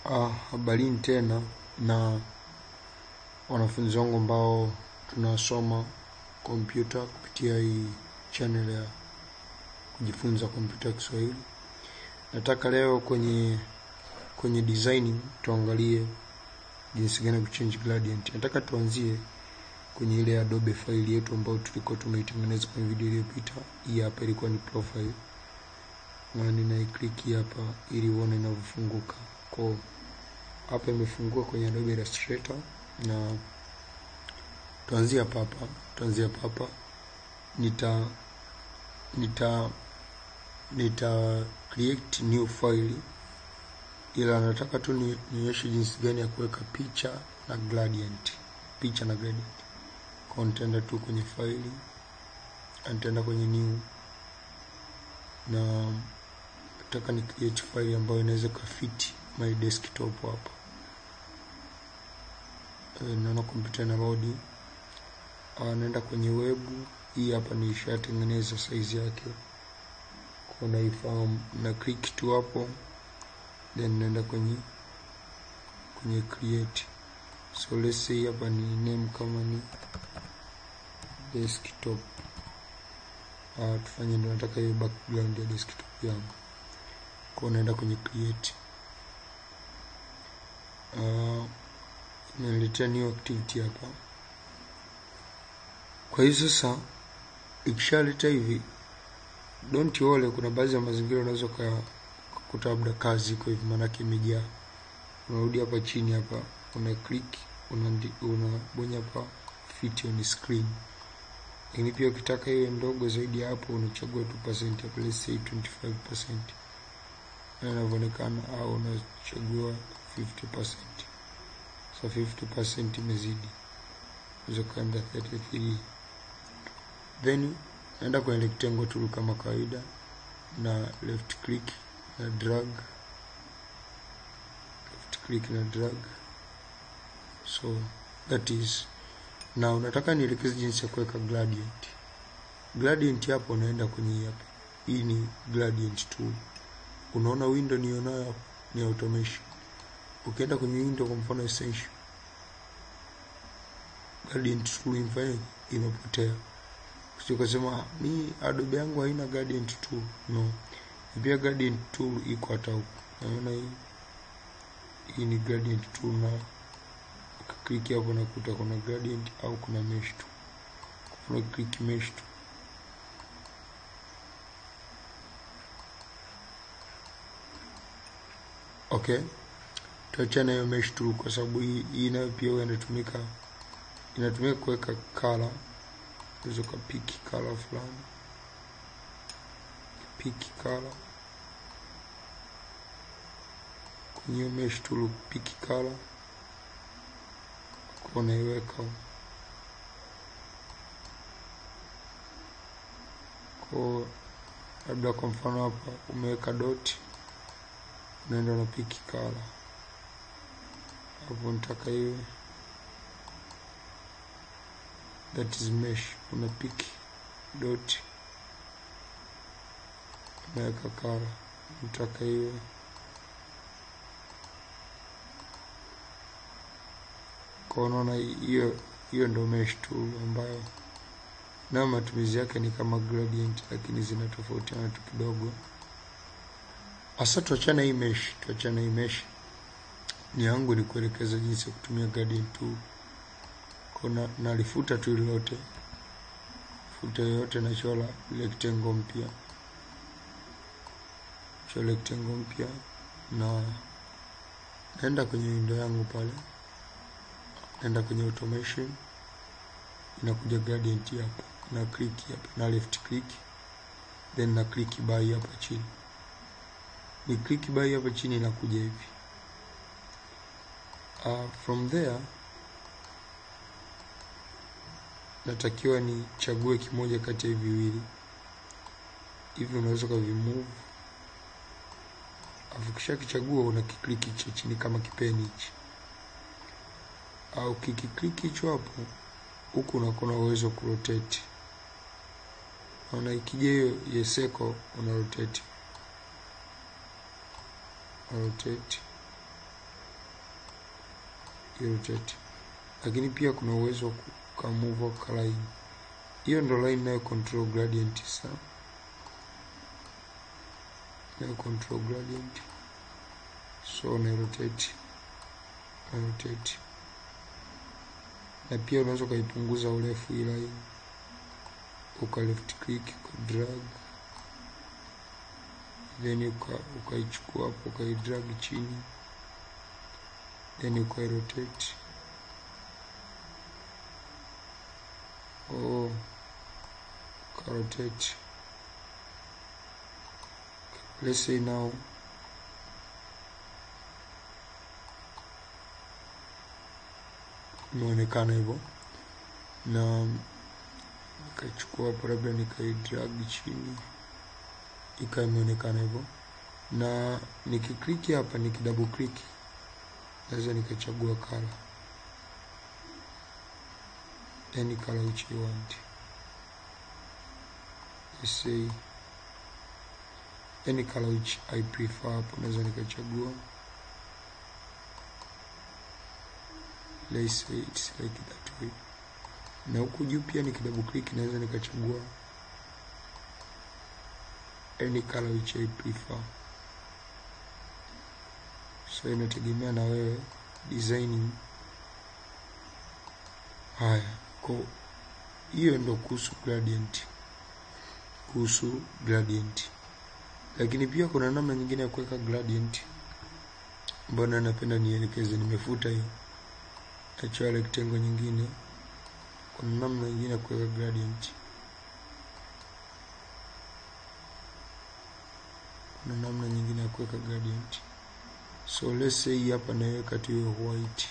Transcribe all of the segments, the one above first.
Uh, habarini tena na wanafunzi wangu ambao tunasoma kompyuta kupitia hii channel ya kujifunza kompyuta ya Kiswahili. Nataka leo kwenye kwenye designing tuangalie jinsi gani ya kuchange gradient. Nataka tuanzie kwenye ile Adobe file yetu ambayo tulikuwa tumeitengeneza kwenye video iliyopita. Hii hapa ilikuwa ni profile na ninaiklik hapa ili uone inavyofunguka. Kwa hapa imefungua kwenye Adobe Illustrator na tuanzie hapa hapa, tuanzie hapa hapa. Nita nita nita create new file, ila nataka tu ni- nionyeshe jinsi gani ya kuweka picha na gradient, picha na gradient. Kwa nitaenda tu kwenye file, nitaenda kwenye new na nataka ni create file ambayo inaweza kafiti my desktop hapa. Eh, naona kompyuta ina load. Ah, naenda kwenye web. Hii hapa nishatengeneza size yake, kwa naifahamu, na click tu hapo, then naenda kwenye kwenye create. So let's say hapa ni name kama ni desktop. Ah, tufanye ndio nataka hiyo background ya desktop yangu, kwa naenda kwenye create. Ah, inaniletea new activity hapa. Kwa hiyo sasa ikishaleta hivi, don't worry, kuna baadhi ya mazingira unaweza ukakuta labda kazi iko hivi, maanake imejaa. Unarudi hapa chini hapa, una click unandi- unabonya hapa fit on screen, lakini pia ukitaka iwe ndogo zaidi ya hapo unachagua 2% hapa, let's say 25% na inavyoonekana, au unachagua 50%. So 50% imezidi, unaweza kaenda 33 then naenda kwenye rectangle tool kama kawaida na left click na drag, left click na drag. So that is na unataka nielekeze jinsi ya kuweka gradient. Gradient hapo unaenda kwenye hii hapa, hii ni gradient tool. Unaona window nionayo hapo ni automation. Ukienda kwenye window kwa mfano essential, gradient tool imefanya imepotea Sio kusema mi Adobe yangu haina gradient tool. No. Pia gradient tool iko hata huku. Naona hii hii ni gradient tool na ukiklik hapo nakuta kuna gradient au kuna mesh tool. Kuna click mesh tool. Okay. Tuachane hiyo mesh tool kwa sababu hii hii nayo pia huwa inatumika inatumika kuweka color unaweza ukapiki color fulani, piki color kwenye hiyo mesh tool, piki color kwa unaiweka kwa, labda kwa mfano hapa umeweka dot, unaenda na piki color hapo, nitaka iwe that is mesh, una pick dot unaweka kala, nataka iwe kwa, unaona hiyo hiyo ndo mesh tool ambayo nayo matumizi yake ni kama gradient, lakini zinatofautiana tu kidogo. Asa tuachane hii mesh, tuachane hii mesh. Ni yangu ni kuelekeza jinsi ya kutumia gradient tool kuna nalifuta tu lote, futa yoyote, nachora rectangle mpya, chora rectangle mpya, na naenda kwenye window yangu pale, naenda kwenye automation, inakuja gradient hapa, na click hapa, na left click, then na click by hapa chini, ni click by hapa chini, inakuja hivi. Uh, from there natakiwa nichague kimoja kati ya hivi viwili hivi, unaweza ukavimove, afu kisha kichagua una kikliki cha chini kama kipeni hichi, au kikikliki hicho hapo, huku unakuwa na uwezo wa kurotate. Naona ikija hiyo yeseko, una rotate, una rotate irotate. Lakini pia kuna uwezo wa kukamove ka line. Hiyo ndo line nayo control gradient sana, nayo control gradient, so na rotate na rotate, na pia unaweza ukaipunguza urefu hii line, uka left click uka drag then ukaichukua hapo ukaidrag chini then ukairotate. Oh, ukarotate. Let's say now imeonekana hivyo, na nikaichukua hapo labda nikaidrag chini ikawa imeonekana hivyo, na nikikliki hapa, nikidouble click naweza nikachagua color any color which you want. Let's say any color which I prefer, hapo naweza nikachagua. Let's say it's like that way, na huku juu pia nikidouble click naweza nikachagua any color which I prefer. So inategemea na wewe designing. Haya, kwa hiyo ndo kuhusu gradient, kuhusu gradient. Lakini pia kuna namna nyingine ya kuweka gradient mbona napenda nielekeze, nimefuta hiyo, nachora rectangle nyingine. Kuna namna nyingine ya kuweka gradient na namna nyingine ya kuweka gradient. So let's say hapa naweka tu hiyo white,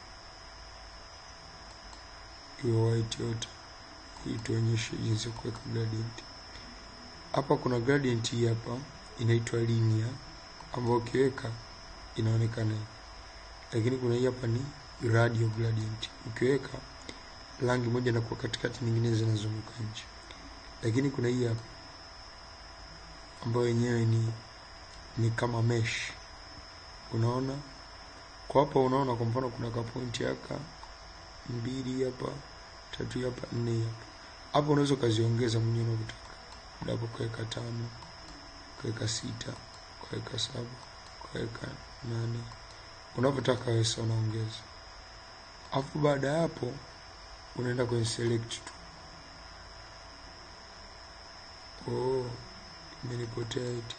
hiyo white yote, ili tuonyeshe jinsi ya kuweka gradient. Hapa kuna gradient hii hapa inaitwa linear, ambayo ukiweka inaonekana hivi, lakini kuna hii hapa ni radial gradient. Ukiweka rangi moja na kwa katikati, nyingine zinazunguka nje, lakini kuna hii hapa ambayo yenyewe ni ni kama mesh. Unaona kwa hapa, unaona kwa mfano kuna ka point haka mbili hapa tatu hapa nne hapa hapo, unaweza ukaziongeza mwenyewe unavyotaka, labda ukaweka tano, ukaweka sita, ukaweka saba, ukaweka nane, unavyotaka wewe, sasa unaongeza. Alafu baada ya hapo unaenda kwenye select tu. Oh, imenipotea eti.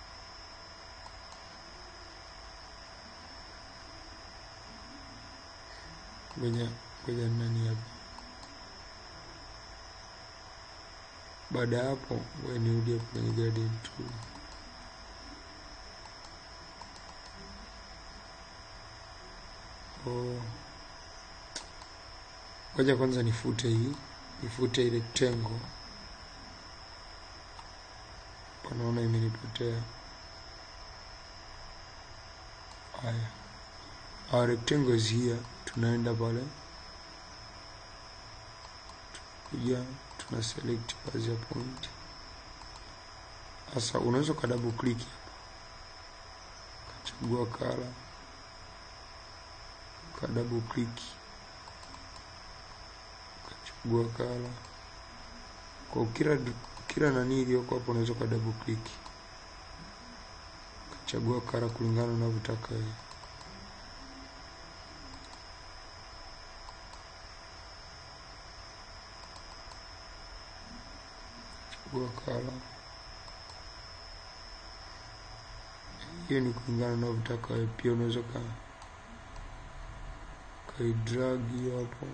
Ngoja ngoja nani hapa. Baada ya hapo ngoja nirudi hapo kwenye gradient tool. Oh. Ngoja kwanza nifute hii, nifute ile rectangle. Panaona imenipotea. Haya, our rectangle is here. Tunaenda pale, tukuja tuna select baadhi ya point. Sasa unaweza ka double click hapa, kachagua color, ka double click, kachagua color kwa kila kila nani iliyoko hapo, unaweza ka double click kachagua color kulingana na unavyotaka wewe. Chagua color hiyo ni kulingana na unavyotaka wewe. Pia unaweza ka kaidrag hiyo hapo,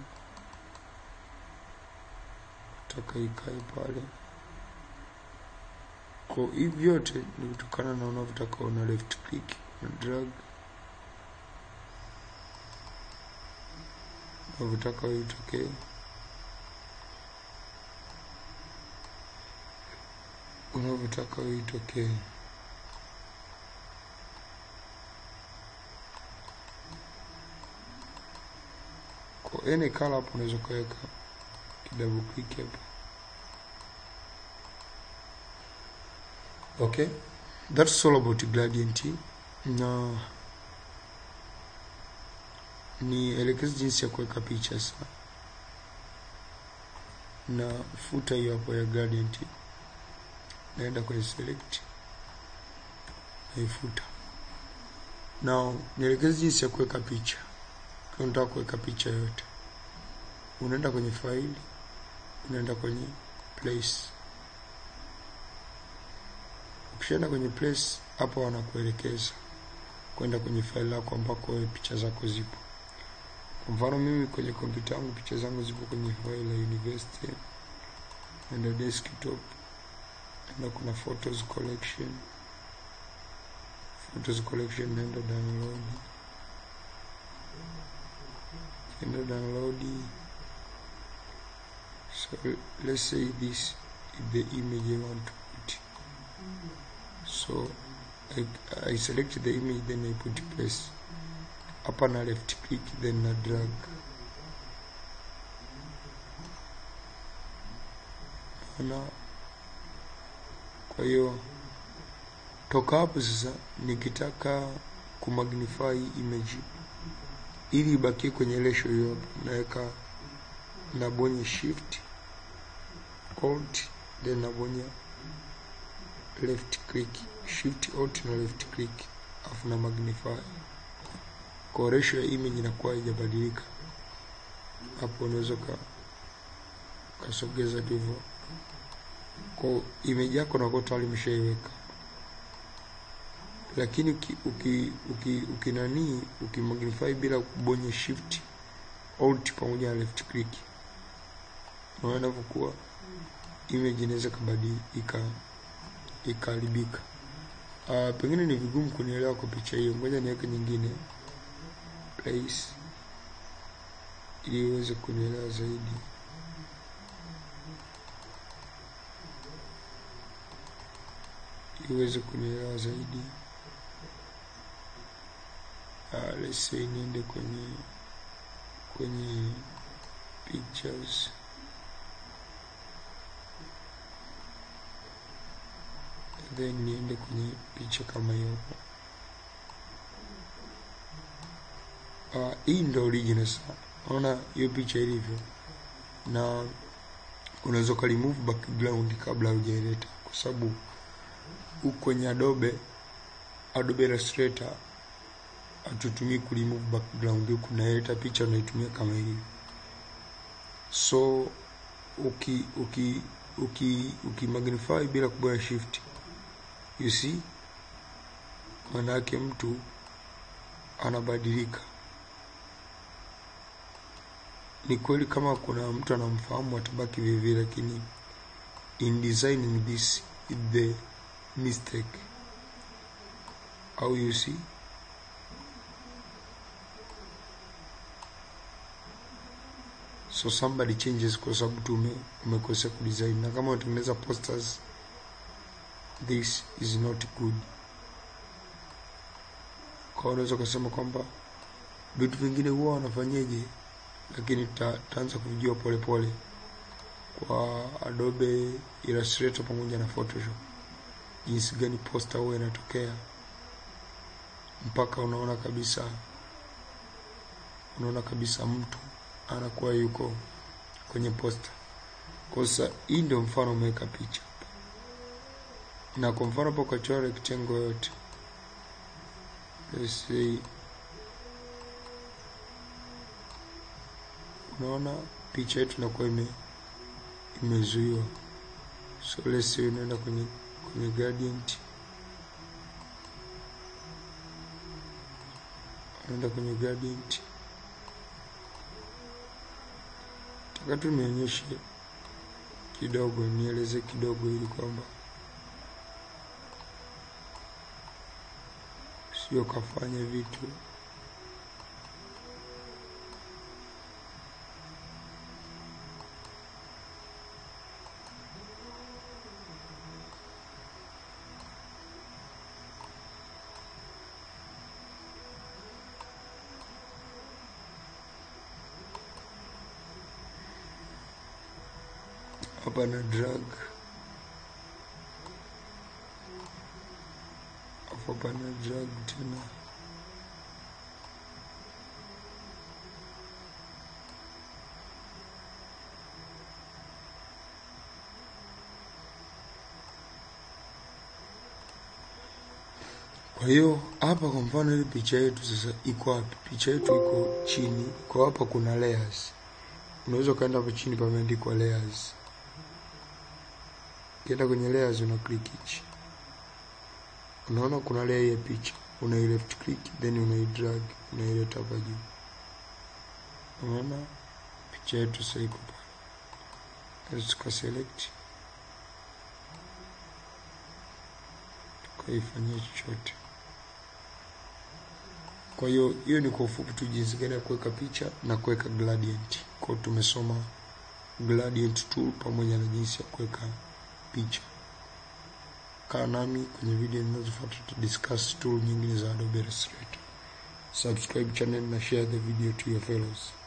taka ikae pale kwa hivi vyote ni kutokana na unavyotaka. Una left click na drag unavyotaka wewe itokee. Unavyotaka wewe itokee. Kwa any color hapo unaweza ukaweka double click hapo. Okay, that's all about gradient. Na nielekeze jinsi ya kuweka picha sasa na futa hiyo hapo ya gradient naenda kwenye select naifuta now nielekeze jinsi ya kuweka picha kama unataka kuweka picha yote unaenda kwenye file unaenda kwenye place ukishaenda kwenye place hapo wanakuelekeza kwenda kwenye file lako ambako wewe picha zako zipo kwa mfano mimi kwenye kompyuta yangu picha zangu zipo kwenye file la university naenda desktop naenda kuna photos collection photos collection naenda download naenda download so let's say this is the image I want to put so I, I select the image then I put place hapa na left click then na drag na kwa hiyo toka hapo sasa nikitaka kumagnify image ili ibakie kwenye ratio hiyo hapo naweka nabonya shift alt then nabonya left click shift alt na left click afu na magnify kwa ratio ya image inakuwa haijabadilika hapo unaweza ka kasogeza tu hivyo kwa image yako nakuwa tayari imeshaiweka lakini uki, uki, uki, uki nani ukimagnify bila kubonya shift alt pamoja na left click unaona inavyokuwa image inaweza kabadilika ikaharibika. Uh, pengine ni vigumu kunielewa kwa picha hiyo, ngoja niweke nyingine place ili uweze kunielewa zaidi. Ili uweze kunielewa zaidi. Uh, let's say niende kwenye kwenye pictures then niende kwenye picha kama hiyo hapo. Uh, hii ndo original sasa. Naona hiyo picha ilivyo, na unaweza uka remove background kabla hujaileta, kwa sababu huku kwenye Adobe Adobe Illustrator hatutumii ku remove background, huku naileta picha unaitumia kama ilivyo. So uki uki uki uki magnify bila kubaya shift you see, maana yake mtu anabadilika. Ni kweli kama kuna mtu anamfahamu atabaki vile vile, lakini in designing this is the mistake. Au you see, so somebody changes kwa sababu tu ume- umekosea kudesign, na kama unatengeneza posters this is not good. Kwa unaweza kusema kwamba vitu vingine huwa wanafanyeje, lakini ta- taanza kuvijua polepole kwa Adobe Illustrator pamoja na Photoshop, jinsi gani poster huwa inatokea mpaka unaona kabisa, unaona kabisa mtu anakuwa yuko kwenye poster. Kwa sasa hii ndio mfano umeweka picha na kwa mfano hapo ukachora rectangle yote, let's say, unaona picha yetu inakuwa ime imezuiwa. So let's say unaenda kwenye kwenye gradient, unaenda kwenye gradient, taka tu nionyeshe kidogo, nieleze kidogo ili kwamba sio kafanya vitu hapa na drag afu hapa na drag tena Kwa hiyo hapa kwa mfano ile picha yetu sasa iko wapi? Picha yetu iko chini, kwa hapa kuna layers. Unaweza ukaenda hapo chini pameandikwa layers. Ukienda kwenye layers una click hichi. Unaona kuna layer ya picha, una left click then una drag, unaileta hapa juu. Unaona picha yetu sasa iko pale. Tuka select tukaifanyia chochote. Kwa hiyo hiyo ni kwa ufupi tu jinsi gani ya kuweka picha na kuweka gradient. Kwa tumesoma gradient tool pamoja na jinsi ya kuweka picha. Kaa nami kwenye video zinazofuata tu discuss tool nyingine za Adobe Illustrator. Subscribe channel na share the video to your fellows.